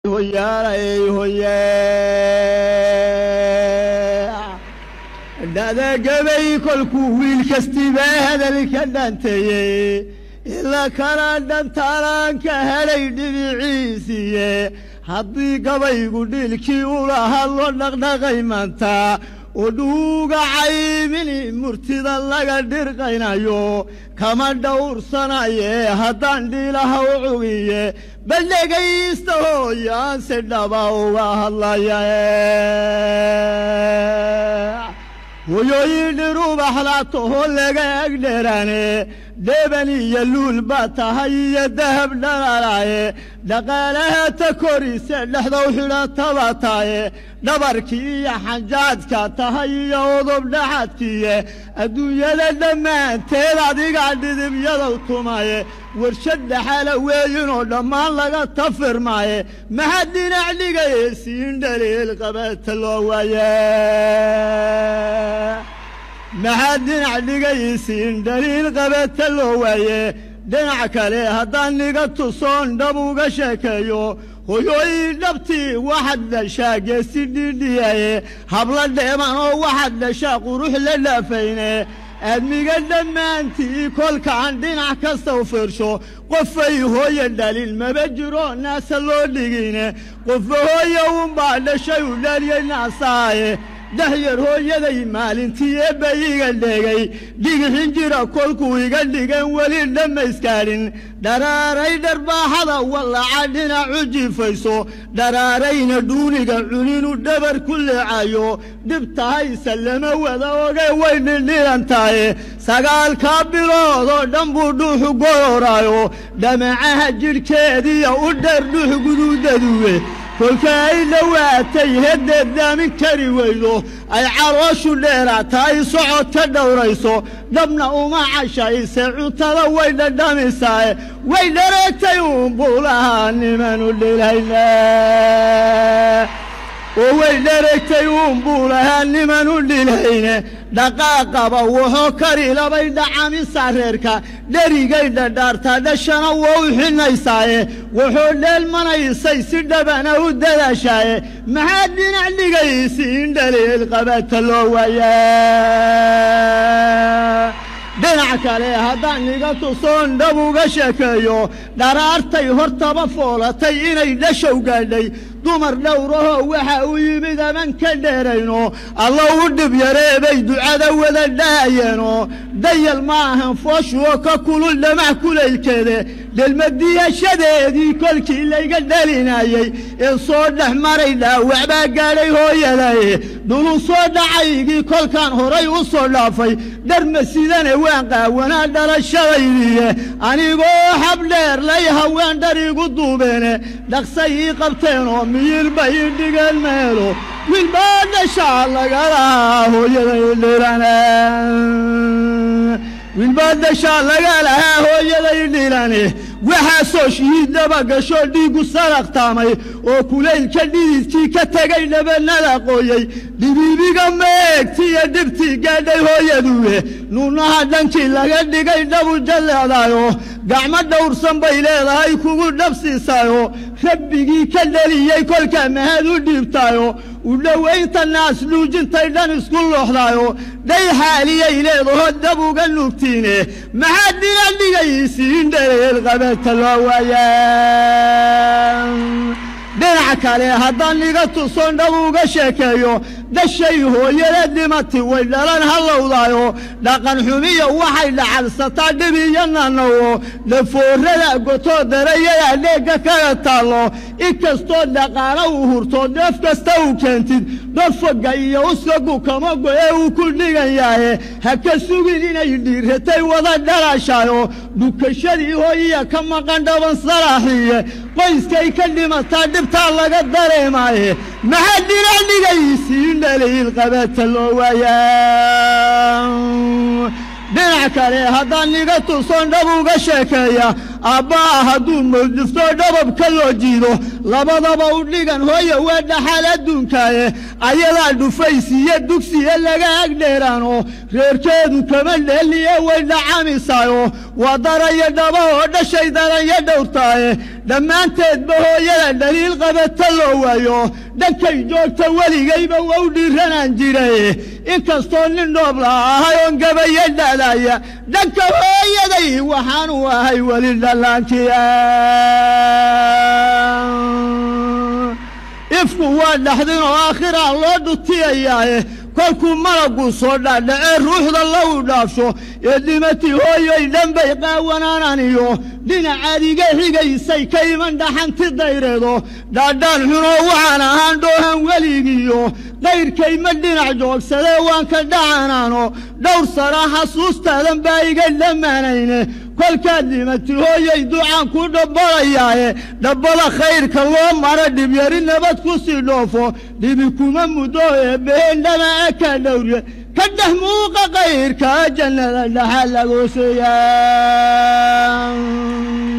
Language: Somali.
hoyaalay hoye dhadagabay kolkuu wiil kastiba hadalka dhanteeyey ila kana dhantaalaan ka helay dhibiciisiiye haddii gabaygu dhiilkii ula hadlo dhaqdhaqay maanta oo dhuuga caymini murtida laga dhirqaynayo kama dhowrsanaye haddaan dhiilaha u cugiye bal dhegaysta hooyaan si dhaba uga hadlaya hoyooyin dhirubaxlaatahoo laga egdherane dheban iyo luul baa tahay iyo dahab dhalalaye dhaqaalaha ta koriise dhexdow xidhataba taye dhabarkii iyo xanjaadka tahay iyo odob dhaxadkiiye adduunyada dhammaanteed adigaa dhidibyadaw tumaye warshad dhaxala weeyinoo dhammaan laga tafirmaaye maxaa dhinac dhigaye siin dhaliil qabata loo waaye maxaa dhinac dhigaysiin dhaliil qabata loo waaye dhinac kale haddaan niga tusoon dhab uga sheekeeyo hoyooyin dhabtii waxaad dhashaa geesi dhidhiyaye habla dheeman oo waxaad dhashaa qurux la dhaafayne aadmiga dhammaantii kolkaan dhinac kasta u fiirsho qofay hooye dhalin maba jiro naasa loo dhigine qofba hooye unbaa dhashay u dhaliyey naasaaye dahyar hooyaday maalintii eebba iga dhegay dhigixin jira kolkuu iga dhigan weli dhammayskaadhin dharaaray dharbaaxada wallaca dhinacu jifayso dharaarayna dhuuniga cuninu dhabar ku leecayo dhibtahayse lama wada oge way dhindhilan tahay sagaalkaa bilood oo dhan buu dhuuxu gororaayo dhamacaha jidhkeediya u dheer dhuux guduudaduwe kolka ay dhowaatay heddeed daamin kari weydo ay calooshu dheeraata ay socod ka dhowrayso dhabna uma cashayse cuntada way dhadhamisaae way dhareegtay uunbuu lahaa nimanu dhilayna oo way dhareegtay uunbuu lahaa nimanu dhilayne dhaqaaqaba wuxuu kari labay dhacamisa reerka dherigay dhadhaartaa dhashana waa u xinaysaaye wuxuu dheelmanaysay si dhabana u dadaashaaye maxaa dhinac dhigaysiin dhaliil qabata loo waaya dhinac kale haddaan niga tusoon dhab uga sheekeeyo dharaartay hortaba foolatay inay dhashow gaadhay dumar dhowrahoo waxa u yimid aman ka dheerayno alla u dhib yareebay ducada wada dhaayeenoo dayal ma ahan fooshuoo ka kulul dhamac kulaylkeede dhelmadiyashadeedii kolkii layga dhalinayey ee soo dhex maray dhaawac baa gaadhay hooyadaye dhulun soo dhacaygii kolkaan horay u soo dhaafay dharma sidane waan qaawanaa dhalashadaydiiye anigoo habdheer lay haween dhar igu duubeene dhaqsay ii qabteenoo miyirba ii dhigeen meelo wilbaa dhashaa laga lahaa hooyaday dhilane wilbaa dhashaa laga lahaa hooyaday dhilane waxaasoo shihiiddaba gasho dhiiggu saraqtaamay oo kulaylka dhididkii ka tegay dhabanada qooyey dhibiibiga meegtiiyo dhibtii gaadhay hooyaduwe nuunaha dhankii laga dhigay dhabu jalleedaayo gacmo dhowrsan bay leedahay kugu dhabsiisaayo rabbigii ka dheliyey kolka mahad u dhiibtaayo u dhowaynta naas nuujintay dhan isku looxdaayo dhay xaaliyay leedaho dab uga nuugtiine maxaa dhinac dhigaysiin dhaleel qabata loo waaya dhinac kale haddaan niga tuson dhab uga sheekeeyo dhashay hooyada dhimati way dhalan hallowdaayo dhaqan xumiya waxay dhacalsataa dhib iyo nanawo dhafoorada gotoo darayada dheegga kaga taallo inkastoo dhaqaalo u hurto dheef kasta u keentid dhofoga iyo uskagu kama go'e uu ku dhigan yahe ha ka sugin inay dhiiratay wada dhalashaayo dhukashadii hooyiya ka maqan dhaban salaaxiye qoyskay ka dhimataa dhibtaa laga dareemaaye maxaa dhinac dhigaysiin dhaliil qabata loo waayaa dhinac kale haddaan niga tuson dhab uga sheekeeya aabbaha hadduu mawdifto dhababka loo jiido labadaba u dhigan hooya waa dhaxal adduunkaaye ayadaa dhufaysiiyo dugsiya laga agdheeraano reerkeedu kama dheeliye way dhacamisaayo waa daraya dhaba oo dhashay daranya dhowrtaaye dhammaanteedba hooyada dhaliil qabata loo waayo dhankay joogta weligayba waa u dhiiranaan jiray inkastoo nin dhoobla ahay oon gabayo dhaalaya dhanka hooyaday waxaanu ahay weli dhallaankiya ifku waa dhaxdin oo aakhiraa loo dhutiyayaaye kolkuu malaggu soo dhaadhacee ruuxda lagu dhaafsho ee dhimatii hooyoy dhanbay qaawanaananiyo dhinacaad iga xigaysay ka iman dhaxanti dayreedo dhaadhaan xunoo waxaan ahaan dhoohan weligiiyo qayrkayma dhinac joogsadee waan ka dhacanaano dhowr sana xasuustaadan baa iga dhammaanayne kolkaad dhimati hooyay ducaan ku dhabbalayaaye dhabbada khayrka loo mara dhibyari nabad ku sii dhoofo dhibi kuma muddo eebbaheen dhamaca ka dhowrye ka dhex muuqa kayrka jannada dhaxa lagooseeyaa